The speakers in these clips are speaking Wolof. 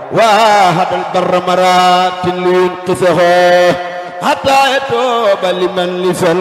واحد البر مرات لينقذه حتى يتوب لمن لفل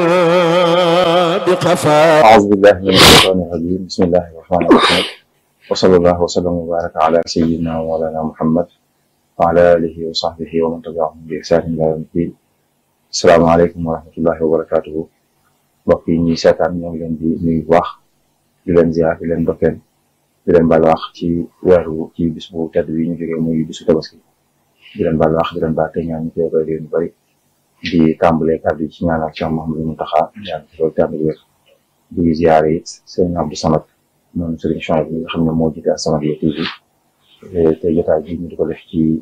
بقفا أعوذ بالله من الشيطان الرجيم بسم الله الرحمن الرحيم وصلى الله وسلم وبارك على سيدنا ومولانا محمد وعلى آله وصحبه ومن تبعهم بإحسان إلى يوم الدين السلام عليكم ورحمة الله وبركاته mbokk yi ñuy seetaan ñoo ngi leen di nuyu bu baax di leen ziar di leen dokkeel di leen baal wax ci weeru ci bis bu tedd bi ñu jógee muy bisu tabaski di leen baal wax di leen baal te ñaan ñu koy koy leen bëri di tàmbalee kàddu yi ci ñaanal Cheikh Mouhamadou Mountakha ñaan ci loolu tàmbali wér di ziar it sëñ Abdou Samad moom sëriñ Chouaib bi nga xam ne moo jiite As-Samadiyya TV te jotaay bi ñu di ko def ci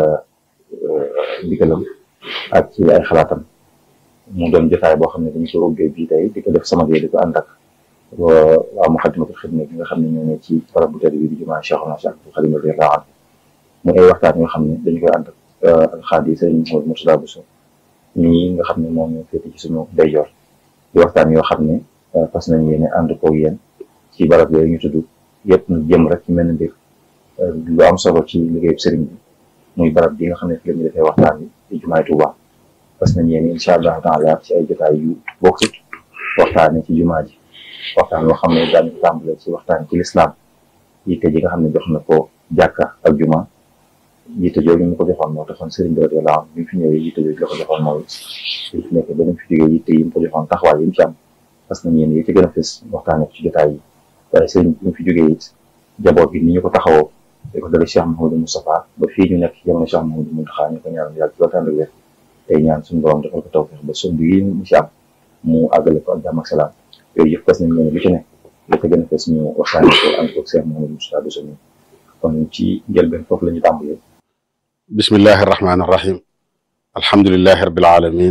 ndigalam ak ci ay xalaatam mu doon jotaay boo xam ne dañu ko ubbee bii tey di ko def Samadiyya di ko ànd ak waa Muxaddamatul Xidma bi nga xam ne ñoo ne ci barab bu tedd bi di jumaa Cheikh Cheikh Abdou Khadim radiyallahu anhu mu ay waxtaan yoo xam ne dañu koy ànd ak alxaadi sëriñ Mouhamadou Mourtada Bousso ñii nga xam ne moom ñoo féete ci suñu ndeyjoor di waxtaan yoo xam ne fas nañ yéene ànd koog yéen ci barab yooyu ñu tudd yëpp ñu jëm rek ci mel mbir lu am solo ci liggéeyu sëriñ bi muy barab bi nga xam ne fi la ñu defee waxtaan bi di jumaay Tuuba fas nañ yéene incha allahu taala ci ay jotaay yu bokkut waxtaane ci jumaa ji waxtaan yoo xam ne daañu ko tàmbale ci waxtaan ci lislaam yitte ji nga xam ne jox na ko jàkka ak juma yitte jooju ñu ko joxoon moo taxoon sëriñ bi radiyallahu anhu bi mu fi ñëwee yitte jooju la ko joxoon mooy bi fi nekk ba mu fi jógee yitte yi mu ko joxoon taxawaay yi mu ci am parce que ñeen yi ci gën a fës waxtaane ko ci jotaay yi waaye sëriñ bi mu fi jógee it jaboot bi ni ñu ko taxawoo da ko dale Cheikh Mouhamadou Moustapha ba fii ñu nekk ci jamono Cheikh Mouhamadou Mountakha ñu ko ñaanal yàlla ci waxtaan wér tey ñaan suñu borom defal ko tawfeex ba sumb yi mu ci am mu àggale ko ak jàmm ak salaam yooyu yëpp fës nañ ñeen lu ci nekk li ko gën a fës ñu waxtaane ko ànd ko Cheikh Mouhamadou Moustapha Bousso kon ci njëlbeen foofu la ñu tàmbalee bismillahi irrahmani irrahim alhamdulilahi rabil alamin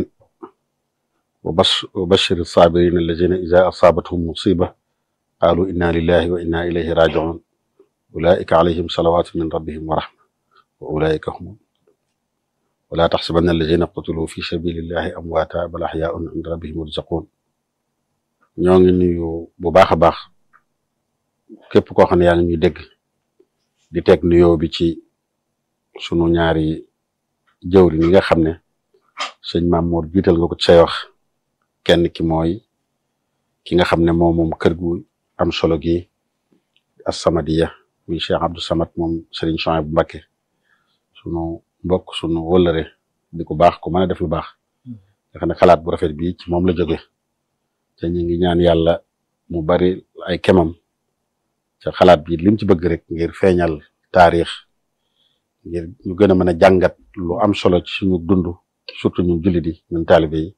wa bashir sabirin alladina ida asaabathum musiba qaalu inna lillahi wa inna ilayhi rajiun ulaika alayhim salawatu min rabbihim wa rahma wa ulaika hum wala taxsabanna alladina qutilu fi sabilillahi amwaata bal axyaun inda rabbihim yurzaqun ñoo ngi nuyu bu baax a baax képp koo xam ne yaa ngi ñuy dégg di teg nuyoo bi ci sunu ñaari jëwri ñi nga xam ne sëñ Mamour jiital nga ko ci say wax kenn ki mooy ki nga xam ne moom moom kër gu am solo gi As-Samadiyya muy Cheikh Abdou Samad moom Serigne Chouaib bu Mbacké sunu mbokk sunu wëllëre di ko baax ku mën a def lu baax nga xam ne xalaat bu rafet bi ci moom la jóge te ñu ngi ñaan yàlla mu bari ay kemam ca xalaat bi lim ci bëgg rek ngir feeñal taarix ngir ñu gën a mën a jàngat lu am solo ci suñu dund surtout ñun jullit yi ñun taalibe yi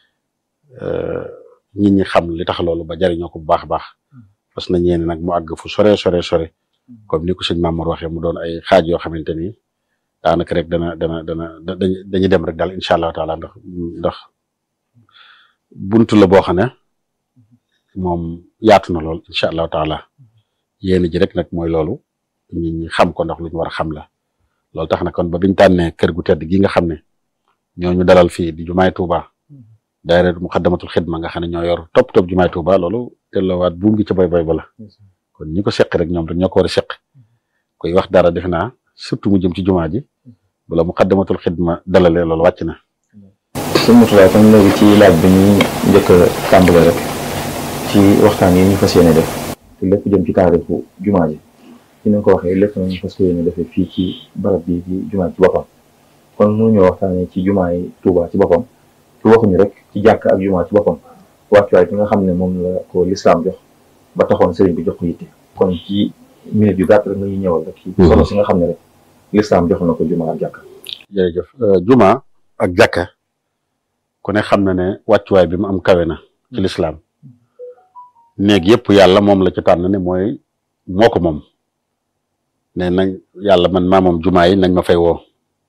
nit ñi xam li tax loolu ba jariñoo ko bu baax a baax parce que na ñeene nag mu àgg fu sore sore sore comme ni ko sëñ Mamour waxee mu doon ay xaaj yoo xamante ni daanaka rek dana dana dana dañuy dem rek daal incha allahu taala ndax ndax buntu la boo xam ne moom yaatu na lool incha allahu taala yéen ji rek nag mooy loolu nit ñi xam ko ndax lu ñu war a xam la. loolu tax na kon ba biñ tànnee kër gu tedd gi nga xam ne ñoo ñu dalal fii di jumaay Touba daayira Muxaddamatul Xidma nga xam ne ñoo yor topp topp jumaay Touba loolu delloowaat buum gi ca boy boy ba la kon ñi ko seq rek ñoom rek ñoo ko war a seq koy wax dara def naa surtout mu jëm ci jumaa ji bala Muxaddamatul Xidma dalalee loolu wàcc na. sëñ Mourtada kon léegi ci laaj bi ñu njëkk a tàmbale rek ci waxtaan yi ñu fas yéene def te lépp jëm ci taarixu jumaa ji. ci ni nga ko waxee lépp nañu fas yéene defee fii ci barab bi ci jumaa ci boppam kon nu ñoo waxtaanee ci jumaa yi Tuuba ci boppam ci waxuñu rek ci jàkk ak jumaa ci boppam wàccuwaay bi nga xam ne moom la ko lislaam jox ba taxoon sëriñ bi jox ko yitte kon ci minute yu gàtt rek nga ñuy ñëwal rek ci solo si nga xam ne rek lislaam jox na ko jumaa ak jàkka jërëjëf jumaa ak jàkka ku ne xam na ne wàccuwaay bi mu am kawe na ci lislaam néeg yëpp yàlla moom la ci tànn ne mooy moo ko moom ne nañ yàlla man maa moom jumaa yi nañ ma fay woo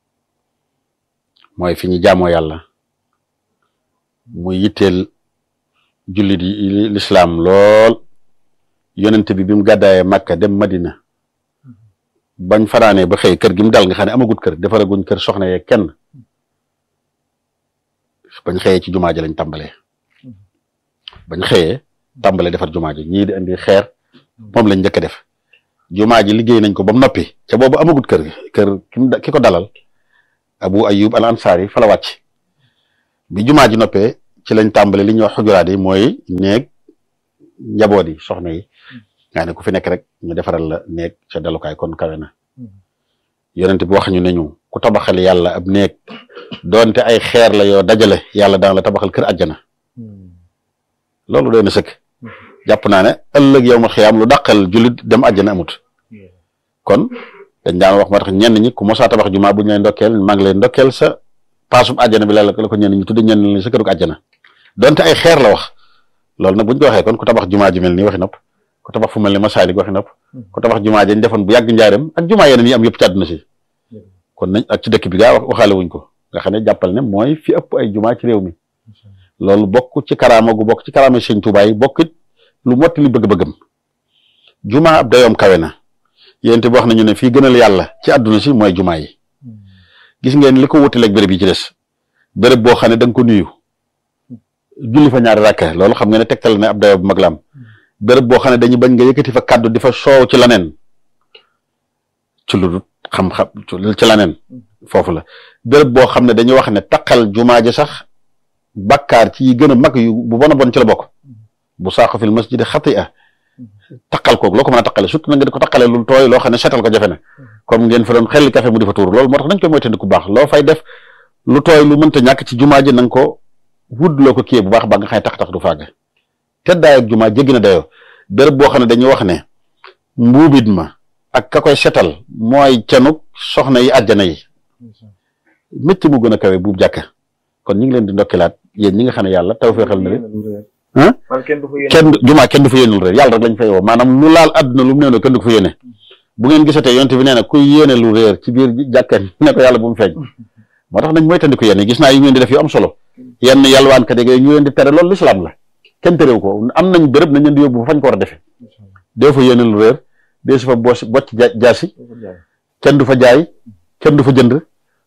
mooy fi ñu jaamoo yàlla muy yitteel jullit yi lislaam lool yonent bi bi mu gàddaayee Makka dem Madina bañ fanaanee ba xëy kër gi mu dal nga xam ne amagut kër defaraguñ kër soxna yee kenn bañ xëyee ci jumaa ji lañ tàmbalee bañ xëyee tàmbalee defar jumaa ji ñii di indi xeer moom lañ njëkk a def jumaa ji liggéey nañ ko ba mu noppi ca boobu amagut kër kër ki mu da- ki ko dalal abu ayub al ansari fa la wàcc bi jumaa ji noppee ci lañ tàmbale li ñuy wax xujuraat yi mooy néeg njaboot yi soxna yi nga ne ku fi nekk rek ñu defaral la néeg ca dalukaay kon kawe na yonent bi wax ñu ne ñu ku tabaxal yàlla ab néeg doonte ay xeer la yoo dajale yàlla daan la tabaxal kër àjjana loolu doy na sëkk jàpp naa ne ëllëg yow ma xiyaam lu dàqal jullit dem àjjana amut kon dañ daan wax ma tax ñenn ñi ku mosaa tabax jumaa bu ñu lay ndokkeel maa ngi lay ndokkeel sa paasub àjjana bi la la ko ñenn ñi tudde ñenn ñi sa këruk àjjana donte ay xeer la wax loolu nag bu ñu ko waxee kon ku tabax jumaa ji mel nii waxi nopp ku tabax fu mel ni masaalik waxi nopp ku tabax jumaa ji ñu defoon bu yàgg njaareem ak jumaa yeneen yi am yëpp ci àdduna si kon nañ ak ci dëkk bi gaa wax waxaale wuñ ko nga xam ne jàppal ne mooy fi ëpp ay jumaa ci réew mi loolu bokk ci karaama gu bokk ci karaama sëñ Tuubaa yi bokk it lu motti li bëgg-bëggam jumaa ab dayoom kawe na yéen bi wax nañu ne fii gënal yàlla ci àdduna si mooy jumaa yi gis ngeen li ko wutaleeg béréb yi ci des béréb boo xam ne da nga ko nuyu julli fa ñaari rakka loolu xam nga ne tegtal ne ab dayoo bu mag la am béréb boo xam ne dañuy bañ nga yëkkati fa kàddu di fa soow ci laneen ci lu dul xam-xam ci laneen foofu la béréb boo xam ne dañuy wax ne taqal jumaa ji sax bakkaar ci yi gën a mag yu bu bon a bon ci la bokk bu saako fil masjidi xati'a taqal koog loo ko mën a taqale surtout na nga di ko taqale lu tooy loo xam ne setal ko jafe na comme ngeen fa doon xelli café mu di fa tuur loolu moo tax nañ koy moytandiku bu baax loo fay def lu tooy lu mënta ñàkk ci jumaa ji na nga ko wud loo ko kiyee bu baax ba nga xam ne tax-tax du fàgg teddaay ak jumaa jéggi na dayoo béréb boo xam ne dañuy wax ne mbuubit ma ak ka koy setal mooy cenuk soxna yi àjjana yi mécc mu gën a kawe buub jàkka kon ñu ngi leen di ndokkilaat yéen ñi nga xam ne yàlla taw feexal na leen ah kenn jumaa kenn du fa yéenul réer yàlla rek lañ fay woo maanaam lu laal àdduna lu mu nee kenn du ko fa yéene bu ngeen gisatee yonte bi nee na kuy yéene lu réer ci biir jàkka ne ko yàlla bu mu feeñ moo tax nañ moytandiku yéen gis naa yu ngeen di def yu am solo yenn yalwaan kat yeeg ñu leen di tere loolu lislaam la kenn terew ko am nañ béréb nañ leen di yóbbu fañ ko war a defee dee fa yéene lu réer dee su fa bos bocc jaasi kenn du fa jaay kenn du fa jënd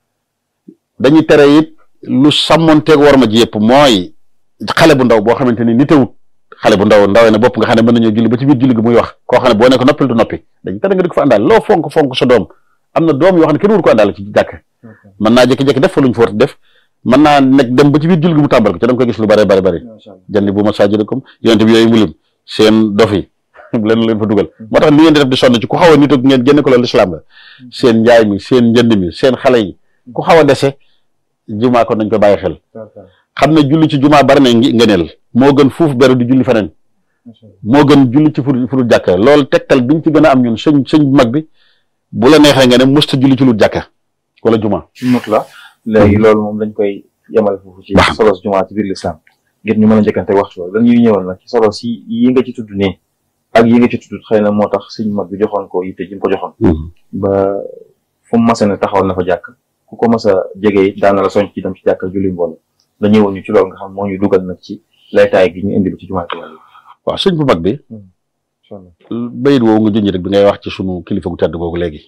dañuy tere it lu sàmmonteeg war ma ji yëpp mooy xale bu ndaw boo xamante ni nitewut xale bu ndaw ndawee na bopp nga xam ne mën nañoo julli ba ci biir julli gi muy wax koo xam ne boo ne ko noppil du noppi dañu tere nga di ko fa àndaal loo fonk fonk sa doom am na doom yoo xam ne kenn wur ko àndaal ci jàkk mën naa jékki-jékki def fa luñ fa war a def mën naa nekk dem ba ci biir julli gi mu tàmbal ko ci da nga koy gis lu bare bare bare jandi bu masaajidikum yonente bi yooyu mulim seen dof yi leen leen fa dugal moo tax li ngeen di def di sonn ci ku xaw a nit ak ngeen génne ko loolu lislaam la seen njaay mi seen njënd mi seen xale yi ku xaw a dese jumaa kon nañ ko bàyyi xel xam ne julli ci jumaa bari na ngëneel moo gën fuuf beru di julli feneen moo gën julli ci fu fudul jàkka loolu tegtal biñ ci gën a am ñun sëñ sëñ bu mag bi bu la neexee nga ne musta julli ci lu jàkka wala jumaa mut la léegi loolu moom dañ koy yemal foofu ci solos jumaa ci biir lislaam ngir ñu mën a njëkkante waxtu loolu dañuy ñëwal nag ci solos yi yi nga ci tudd nii ak yi nga ci tudd xëy na moo tax sëñ mag bi joxoon ko yitte ji mu ko joxoon ba fu mu masa ne taxawal na fa jàkk ku ko mas a jege it daana la soñ ci dem ci jàkk julli mbooloo la ñëwoon ñu ci loolu nga xam moo ñu dugal nag ci laytaay gi ñu indi bi ci jumaa waaw sëñ bu mag bi bayit woowu nga junj rek bi ngay wax ci sunu kilifa gu tedd googu léegi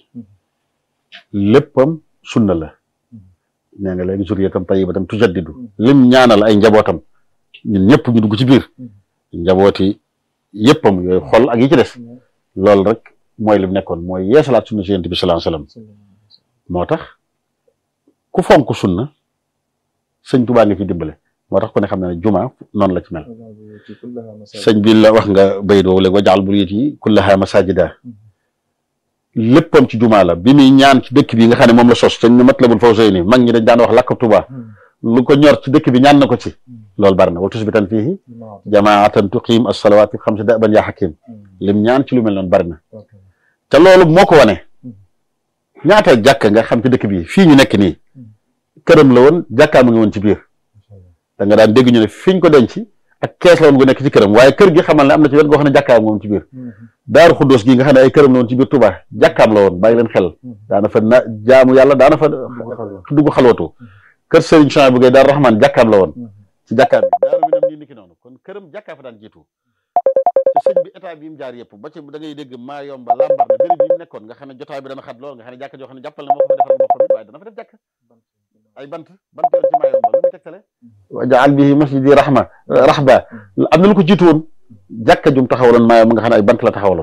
léppam sunna la nee nga léegi zuriyatan tayyibatan tujaddidu lim ñaanal ay njabootam ñun ñëpp ñu dugg ci biir njabooti yëppam yooyu xol ak yi ci des loolu rek mooy lim nekkoon mooy yeesalaat sunna si yonent bi sallallahu alayhi wasallam moo tax ku fonk sunna sëñ Tuubaa nga ci dimbale moo tax ku ne xam ne ne juma noonu la ci mel sëñ bi la wax nga bayit woowu léegi wajaal buyuti kullaha masajida léppam ci juma la bi muy ñaan ci dëkk bi nga xam ne moom la sos sëñ Matlabul Fawzayni mag ñi dañ daan wax lakk Tuubaa lu ko ñor ci dëkk bi ñaan na ko ci loolu bari na wa tusbitan fiihi jamaatan tuqiim as-salawaati xamsa daban yaa xakim lim ñaan ci lu mel noonu bari na te loolu moo ko wane ñaata jàkk nga xam ci dëkk bi fii ñu nekk nii këram la woon jàkkaa mu ngi woon ci biir da nga daan dégg ñu ne fiñ ko denc ak kees la woon gu nekk ci këram waaye kër gi xamal ne am na ci wet goo xam ne jàkkaam nga woon ci biir daaru xuddoos gi nga xam ne ay këram la woon ci biir Tuubaa jàkkaam la woon bàyyi leen xel daana fa na jaamu yàlla daana fa dugg xalwatu kër Serigne Chouaib bu Gaye Daaru Rahman jàkkaam la woon ci jàkkaam bi daaru mi nam nii niki noonu kon këram jàkkaa fa daan jiitu te sëñ bi état bi mu jaar yëpp ba ci da ngay dégg maa yomba lambar na béréb yi mu nekkoon nga xam ne jotaay bi dana xat lool nga xam ne jàkka joo xam ne jàppal na moo ko fa defal boppam it waaye dana fa def jàkk ay bant bant yoon ci maa yomba lu muy tegtale wajaal bihi masjidi rahma rahba am na lu ko jiitu woon jàkka jum taxawaloon maa yomba nga xam ne ay bant la taxawaloon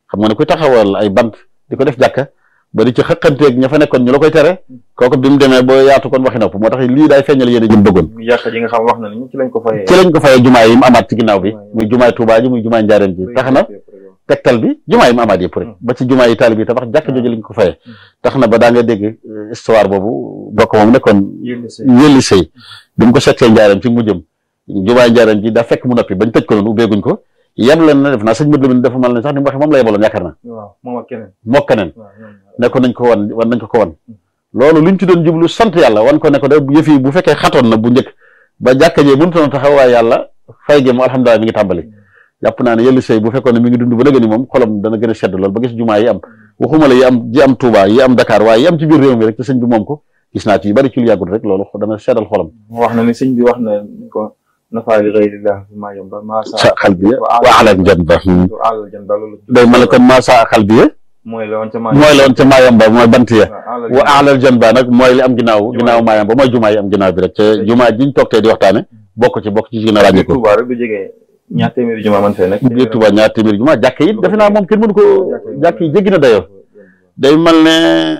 xam nga ne kuy taxawal ay bant di ko def jàkka ba di ci xëqanteeg ña fa nekkoon ñu la koy tere kooku bi mu demee ba yaatu kon waxi nopp moo tax lii daay feeñal yéen a jëm bëggoon muy jàkka ji nga xam wax na ni ci lañ ko fayee ci lañ ko fayee jumaa yi mu amaat ci ginnaaw bi muy jumaay Tuubaa ji muy jumaay Njaareen ji tax na tegtal bi jumaa yi mu amaat yëpp rek ba ci jumaa yi taalib yi tabax jàkk jooju lañ ko fayee tax na ba daa nga dégg histoire boobu bokk moom nekkoon yëlli sëy bi mu ko settee Njaareen ci mu jëm jumaay Njaareen ji daa fekk mu noppi bañ tëj ko noonu ubbeeguñ ko yem leen na def naa sëñ Modou Lamine dafa mel ne sax ni mu waxee moom la yebaloon yaakaar na moom ak keneen moo keneen ne ko nañ ko wan wan nañ ko ko wan loolu luñ ci doon jublu sant yàlla wan ko ne ko de yëf yi bu fekkee xatoon na bu njëkk ba jàkka jee mënutoon taxaw waaye yàlla fay gi mu alhamdulilah mi ngi tàmbali jàpp naa ne yëllu sëy bu fekkoon ne mi ngi dund ba léegi ni moom xolam dana gën a sedd lool ba gis jumaa yi am waxuma la yi am ji am Touba yi am Dakar waaye yi am ci biir réew mi rek te sëñ bi moom ko gis naa ci yu bari ci lu yàggul rek loolu dana seddal xolam wax na ni sëñ bi wax na ko nafaali ghayrillah maa yomba maa sa xal bi wa alal jan ba alal jan ba loolu day mel ne kon maa sa xal bi mooy la woon ca maa mooy la woon ca maayamba mooy bant ya wa alal jan ba nag mooy li am ginnaaw ginnaaw maayamba mooy jumaa yi am ginnaaw bi rek te jumaa jiñ toog tey di waxtaane bokk ci bokk ci gën a ràññee ko Touba rek du jege ñaar téeméeri jumaa man fee nekk biir Touba ñaar téeméeri jumaa jàkk yi defe naa moom kenn mënu ko jàkk yi jéggi na dayoo day mel ne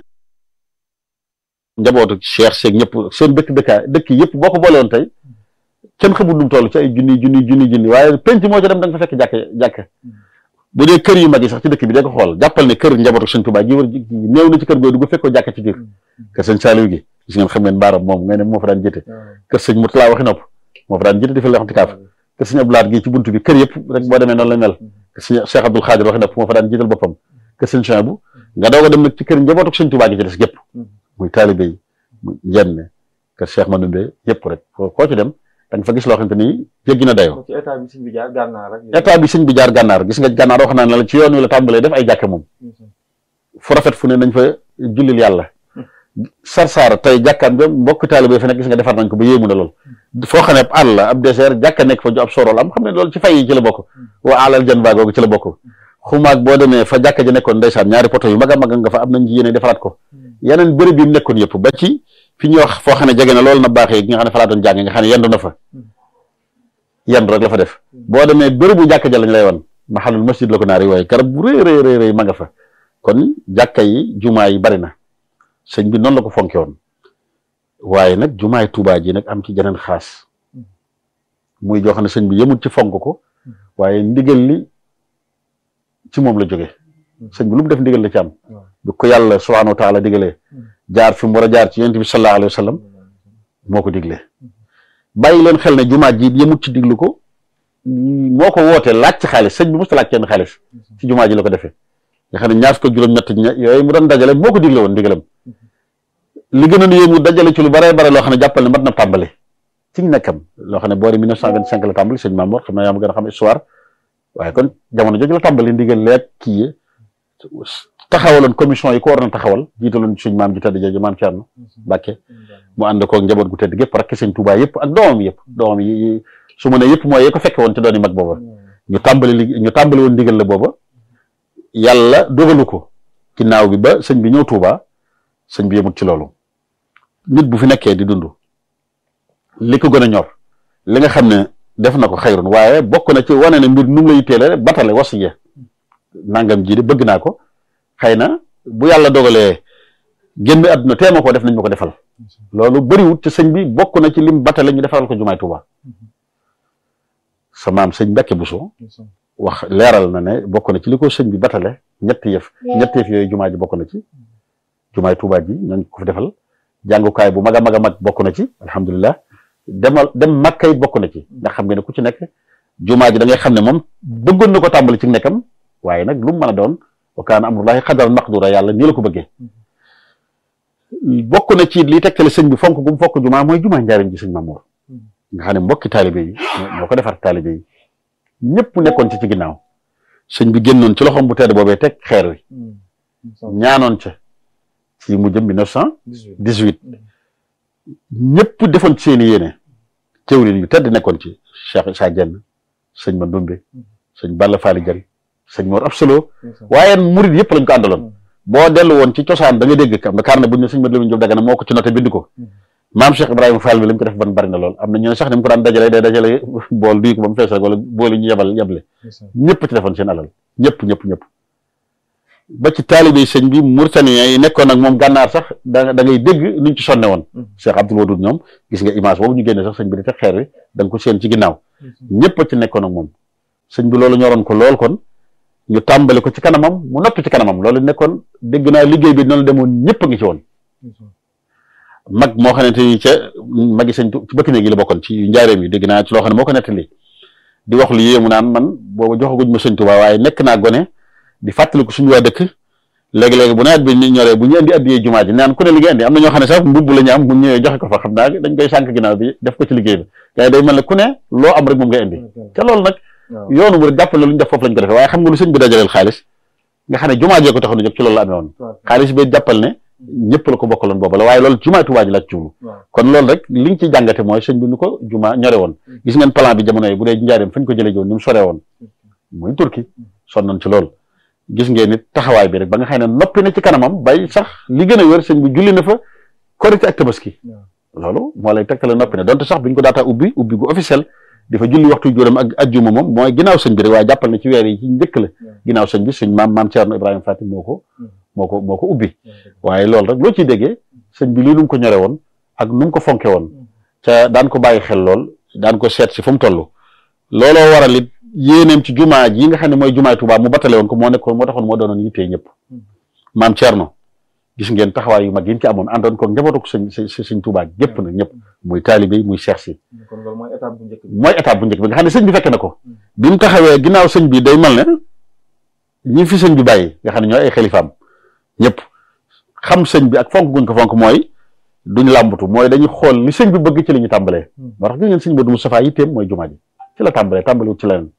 njabootu Cheikh Seeg ñëpp seen dëkk dëkkaa dëkk yëpp boo ko boole woon tey kenn xamul nu mu toll ci ay junni junni junni junni waaye penc moo ci dem da nga fa fekk jàkk jàkk bu dee kër yu mag yi sax ci dëkk bi da ko xool jàppal ne kër njabootu sëñ Touba gi war néew na ci kër googu dugg fekkoo jàkk ci biir kër sëñ Saliou gi gis ngeen xam ngeen baaram moom ngay ne moo fa daan jëte kër sëñ Mourtala waxi nopp moo fa daan jëte di fa leexam tikaaf kër sëñ Abdoulaat gi ci buntu bi kër yëpp rek boo demee noonu la mel kër sëñ Cheikh Abdoul Khadir waxi nopp moo fa daan jiital boppam kër sëñ Cheikh bu nga doog a dem nag ci kër njabootu sëñ Touba gi ci des gépp muy taalibe yi muy njenne kër Cheikh Manoumbe yëpp rek koo ci dem da nga fa gis loo xamante ni jéggi na dayoo ci état bi sëñ bi jaar gànnaar rek état bi sëñ bi jaar gànnaar gis nga gànnaar wax naa ne la ci yoon wi la tàmbalee def ay jàkke moom fu rafet fu ne nañ fa jullil yàlla sarsaara tey jàkkaam nga mbokk taalibe fa nekk gis nga defar nañ ko ba yéemu na lool foo xam ne ab àll ab désert jàkka nekk fa ju ab sorol am xam ne loolu ci fay yi ci la bokk wa alal jan baa googu ci la bokk xumaag boo demee fa jàkka ji nekkoon ndeysaan ñaari poto yu mag a mag nga fa am nañ ci yéene defaraat ko yeneen bërëb yi mu nekkoon yëpp ba ci fi ñuy wax foo xam ne jege na loolu na baaxee gi nga xam ne fa laa doon jàng nga xam ne yendu na fa yendu rek la fa def boo demee bërëbu jàkka ja lañ lay wan maxalul masjid la ko naari waaye garab bu rëy rëy rëy rëy ma nga fa kon jàkka yi jumaa yi bari na sëñ bi noonu la ko fonke woon waaye nag jumaay Tuubaa ji nag am ci jeneen xaas muy joo xam ne sëñ bi yemul ci fonk ko waaye ndigal li ci moom la jóge sëñ bi lu mu def ndigal la ci am bi ko yàlla subhaanahu wa taala digalee jaar fi mu war a jaar ci yonent bi sallallahu alayhi wa sallam moo ko diglee bàyyi leen xel ne jumaa ji yemut ci diglu ko moo ko wootee laaj ci xaalis sëñ bi musta laaj kenn xaalis ci jumaa ji la ko defee nga xam ne ñaar fukk ak juróom-ñett yooyu mu doon dajale moo ko digle woon ndigalam li gën a nu yéemu dajale ci lu bare bare loo xam ne jàppal ne mat na tàmbali ci nekkam loo xam ne boori 1925 la tàmbali sëñ Mamour xam na yaa ma gën a xam histoire waaye kon jamono jooju la tàmbali ndigal leeg kii yi taxawaloon commission yi ko war na taxawal jiitaloon suñ maam ji tedd jooju maam Thierno Mbacke mu ànd koog njaboot gu tedd gépp rakk sëñ Touba yëpp ak doomam yëpp doomam yi su ma ne yëpp mooy yi ko fekke woon ci doon yi mag booba ñu tàmbali li ñu tàmbali woon ndigal la booba yàlla dogalu ko ginnaaw bi ba sëñ bi ñëw Touba sëñ bi yemut ci loolu nit bu fi nekkee di dund li ko gën a ñor li nga xam ne def na ko xayrun waaye bokk na ci wane ne mbir nu mu lay teele batale wasiya nangam ji de bëgg naa ko xëy na bu yàlla dogalee génn àdduna teema ko def nañ ma ko defal loolu bëriwut ci sëñ bi bokk na ci lim batale ñu defaral ko jumaay Tuuba sa maam sëñ Mbàkke Buso wax leeral na ne bokk na ci li ko sëñ bi batale ñetti yëf ñetti yëf yooyu jumaa ji bokk na ci jumaay Tuuba ji nañ ko fi defal jàngukaay bu mag a mag a mag bokk na ci alhamdulilah demal dem Makka it bokk na ci ndax xam nga ne ku ci nekk jumaa ji da ngay xam ne moom bëggoon na ko tàmbali ci nekkam waaye nag lu mu mën a doon wa kaana amrullahi qadaran maqdura yàlla nii la ko bëggee bokk na ci li tekkale sëñ bi fonk gu mu fokk jumaa mooy jumaa njaarim ji sëñ Mamour nga xam ne mbokki taalibe yi ñoo ko defar taalibe yi ñëpp nekkoon ci ci ginnaaw sëñ bi génnoon ci loxoom bu tedd boobee teg xeer wi ñaanoon ca ci mu jëm 1918 ñëpp defoon ci seen i yéene teewlin yu tedd nekkoon ci Cheikh Issa Dieng sëñ Mandoumbe sëñ Balla Fally Dieng sëñ Mor Absolo waaye murid yëpp lañ ko àndaloon boo dellu woon ci cosaan da nga dégg kam carnet bu ñu ne sëñ Mat Lamin Jóob Dagana moo ko ci noté bind ko maam Cheikh Ibrahima Fall bi lañ ko def ban bari na lool am na ñu ne sax ni mu ko daan dajale day dajale bool duy ko ba mu fees rek wala bool yi ñu yebal yeble ñëpp ci defoon seen alal ñëpp ñëpp ñëpp ba ci taalibe sëñ bi Mauritaniens yi nekkoon ak moom gànnaar sax da da ngay dégg nuñ ci sonne woon Cheikh Abdoul Wadoud ñoom gis nga image boobu ñu génne sax sëñ bi di teg xeer wi da nga ko seen ci ginnaaw ñëpp a ci nekkoon ak moom sëñ bi loolu ñoroon ko lool kon ñu tàmbali ko ci kanamam mu noppi ci kanamam loolu nekkoon dégg naa liggéey bi noonu demoon ñëpp a ngi ci woon mag moo xamante ni ca magi sëñ ci bëkk néeg yi la bokkoon ci njaareem yi dégg naa ci loo xam ne moo ko nettali di wax lu yéemu naan man booba joxaguñ ma sëñ Tuubaa waaye nekk naa gone di fàttaliku suñu waa dëkk léegi-léegi bu nawet bi ñu ñoree bu ñu indi addiyee jumaa ji naan ku ne li nga indi am na ñoo xam ne sax mbubb la ñu am bu ñëwee joxe ko fa xam naa dañ koy sànk ginnaaw bi def ko ci liggéey bi waaye day mel ne ku ne loo am rek moom ngay indi te loolu nag yoonu mu rek jàppale lu ñu def foofu lañ ko defee waaye xam nga lu sëñ bi dajaleel xaalis nga xam ne jumaa jee ko taxoon a jóg ci loolu la amee woon xaalis bi jàppal ne ñëpp la ko bokkaloon boobu la waaye loolu jumaa Tuubaa ji la ci jublu kon loolu rek liñ ci jàngate mooy sëñ bi nu ko jumaa ñore woon gis ngeen plan bi jamono yi bu dee njaareem fañ ko jëlee joon ni mu soree woon muy turki sonnoon ci loolu gis ngeen nit taxawaay bi rek ba nga xam ne noppi na ci kanamam bay sax li gën a wér sëñ bi julli na fa korite ak tabaski loolu moo lay tegtale noppi ne donte sax buñ ko daataa ubbi ubbi gu officiel di fa julli waxtu juróom ak ajjuma moom mooy ginnaaw sëñ bi rek waaye jàppal na ci weer yi ci njëkk la ginnaaw sëñ bi suñ maam maam Ceerno Ibrahima Fatim moo ko moo ko moo ko ubbi waaye loolu rek loo ciy déggee sëñ bi lii nu mu ko ñore woon ak nu mu ko fonke woon ca daan ko bàyyi xel lool daan ko seet si fu mu toll looloo waral it yéeneem ci jumaa ji nga xam ne mooy jumaay Tuubaa mu batale woon ko moo nekkoon moo taxoon moo doonoon yittee ñëpp maam Ceerno gis ngeen taxawaay yu mag yi ci amoon àndoon ko njabootu sëñ sëñ Tuubaa gépp nag ñëpp muy taalibe yi muy seex si mooy étape bu njëkk bi mooy étape bu njëkk bi nga xam ne sëñ bi fekk na ko bi mu taxawee ginnaaw sëñ bi day mel ne ñi fi sëñ bi bàyyi nga xam ne ñooy ay xalifaam ñëpp xam sëñ bi ak fonk guñ ko fonk mooy duñ làmbatu mooy dañuy xool li sëñ bi bëgg ci la ñu tàmbalee moo tax gis ngeen sëñ Modou Moustapha yitteem mooy jumaa ji ci la tàmbalee tàmbaliwut ci leneen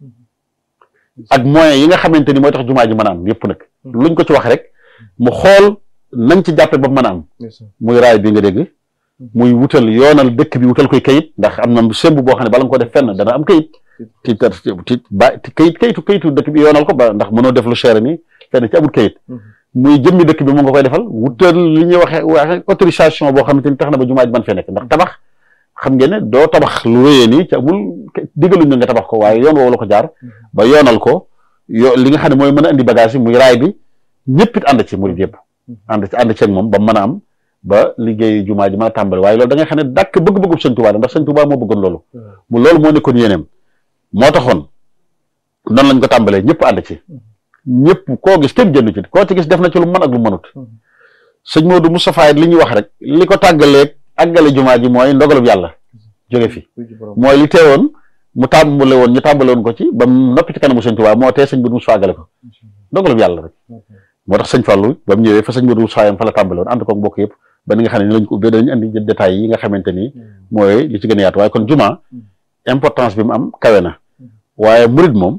ak moyens yi nga xamante ni mooy tax jumaa ji mën a am yëpp nag luñ ko ci wax rek mu xool nañ ci jàppe ba mën a am muy raay bi nga dégg muy wutal yoonal dëkk bi wutal koy kayit ndax am na semb boo xam ne bala nga ko def fenn dana am kayit ti ti ba kayit kayitu kayitu dëkk bi yoonal ko ba ndax mënoo def lu cher ni fenn ci amul kayit muy jëmmi dëkk bi mu nga koy defal wutal li ñuy waxee waxe autorisation boo xamante ni tax na ba jumaa ji man fee nekk ndax tabax xam ngeen ne doo tabax lu wéyee nii ci amul digaluñ na nga tabax ko waaye yoon woowu la ko jaar ba yoonal ko yo li nga xam ne mooy mën a indi bagage yi muy raay bi ñëpp it ànd ci murid yëpp ànd ci ànd ci ak moom ba mën a am ba liggéey jumaa ji mën a tàmbali waaye loolu da nga xam ne dàkk bëgg-bëggub sëñ Tuubaa la ndax sëñ Tuubaa moo bëggoon loolu mu loolu moo nekkoon yéeneem moo taxoon noonu lañ ko tàmbalee ñëpp ànd ci ñëpp koo gis kenn génn ci koo ci gis def na ci lu mën ak lu mënut sëñ Modou Moustapha li ñuy wax rek li ko tàggaleeg àggale jumaa ji mooy ndogalub yàlla jóge fi mooy li teewoon mu tàmbale woon ñu tàmbale woon ko ci ba mu noppi ci kanamu sëñ Tuubaa moo tee sëñ Modou Moustapha àggale ko ndogalub yàlla rek moo tax sëñ Fallou ba mu ñëwee fa sëñ Modou Moustapha yam fa la tàmbale woon ànd ko mbokk yëpp ba ni nga xam ne ni lañ ko ubbee dañu indi détails yi nga xamante ni mooy li ci gën a yaatu waaye kon jumaa importance bi mu am kawe na waaye murid moom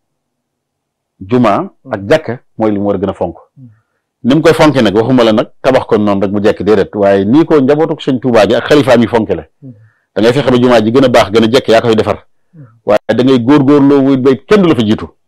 jumaa ak jàkka mooy li mu war a gën a fonk ni mu koy fonke nag waxuma la nag tabax ko noonu rek mu jekk déedéet waaye nii ko njabootu sëñ Tuubaa gi ak xalifaam yi fonke la da ngay fexe ba jumaa ji gën a baax gën a jekk yaa koy defar waaye da ngay góorgóorloo wuy bay kenn du la fa jiitu